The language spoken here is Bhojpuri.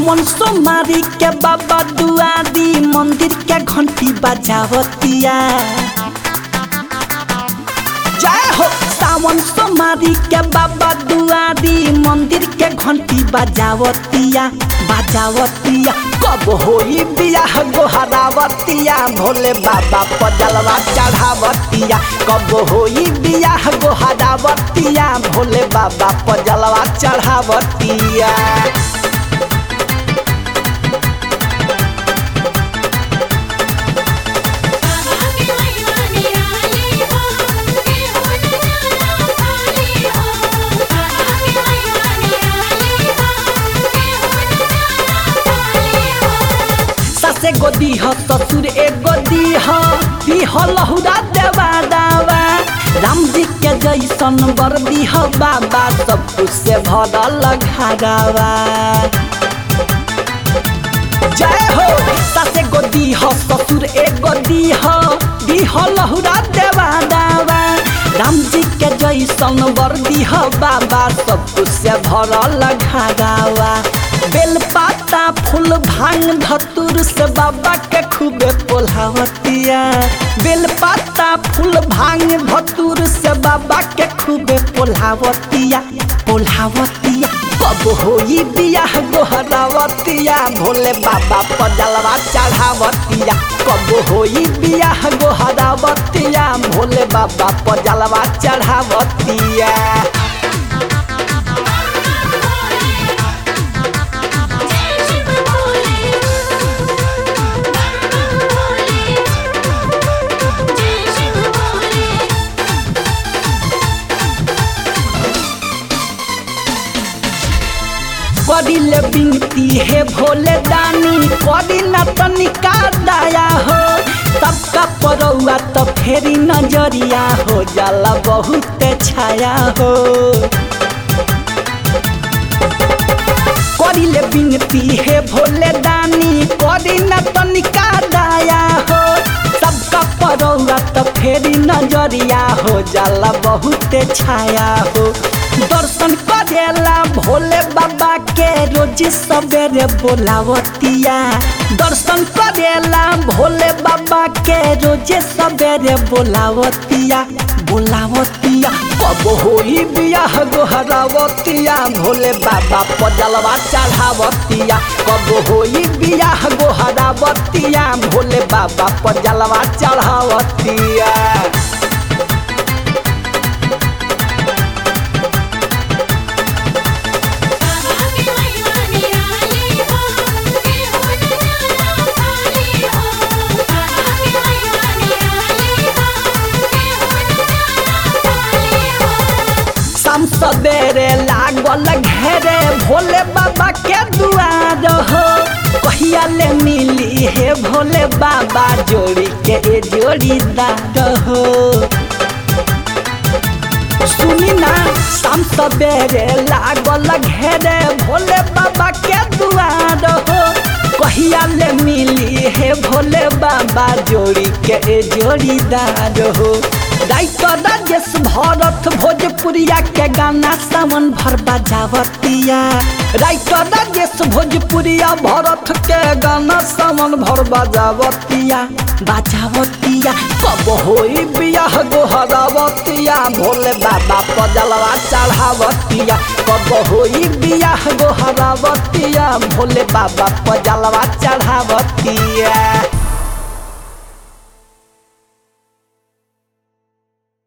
सावन सोमारी के बाबा दुआरी मंदिर के घंटी बजावतिया जय हो सावन सोमारी के बाबा दुआरी मंदिर के घंटी बजावतिया बजावतिया कब होई बियाह गोहरावतिया भोले बाबा पजलवा चढ़ावतिया कब होई बियाह गोहरावतिया भोले बाबा पजलवा चढ़ावतिया बाबा के महिमा निराली हो के हो न जाना खाली हो बाबा के महिमा निराली हो के हो न जाना खाली हो ससे गोदी ह ससुर एक गोदी ह पीह लहुरा देवा दावा राम जी के जैसन बरदी ह बाबा सब कुछ से भरल घरावा जय हो ससे गोदी ह ससुर एक गोदी ह पीह लहुरा देवा दावा राम जी के जैसन बरदी ह बाबा सब कुछ से भरल घरावा बेलपाता फूल भांग धतुर से बाबा के खूबे पोल्हावतिया बेलपाता फूल भांग धतुर से बाबा के खूबे पोल्हावतिया पोल्हावतिया कब होई बियाह गोहरावतिया भोले बाबा पजलवा चढ़ावतिया कब होई बियाह गोहरावतिया भोले बाबा पजलवा चढ़ावतिया जय शिव भोले बम भोले जय शिव भोले करिले बिनती हे भोले दानी करी न तनिका दया हो सबका परौआ तो फेरी नजरिया हो जाला बहुत छाया हो करिले बिनती हे भोले दानी करी न तनिका दया हो सबका परौआ तो फेरी नजरिया हो जाला बहुत छाया हो दर्शन करेला भोले बाबा के रोज सवेरे बोलावतिया दर्शन करेला भोले बाबा के रोज सवेरे बोलावतिया बोलावतिया कब होई बियाह गोहरावतिया भोले बाबा पजलवा चढ़ावतिया कब होई बियाह गोहरावतिया भोले बाबा पजलवा चढ़ावतिया बाबा के महिमा निराली हो के हो न जाना खाली हो बाबा के महिमा निराली हो के हो न जाना खाली हो शाम सवेरे लागल घेरे भोले बाबा के दुआर हो कहिया ले मिली हे भोले बाबा जोड़ी के ए जोड़ीदार हो सुनी ना शाम सवेरे लागल घेरे भोले बाबा के दुआर हो कहिया ले मिली हे भोले बाबा जोड़ी के ए जोड़ीदार हो राइटर राजेश भरत भोजपुरिया के गाना सावन भर बजावतिया राइटर राजेश भोजपुरिया भरत के गाना सावन भर बजावतिया बजावतिया कब होई बियाह गोहरावतिया भोले बाबा पजलवा चढ़ावतिया कब होई बियाह गोहरावतिया भोले बाबा पजलवा चढ़ावतिया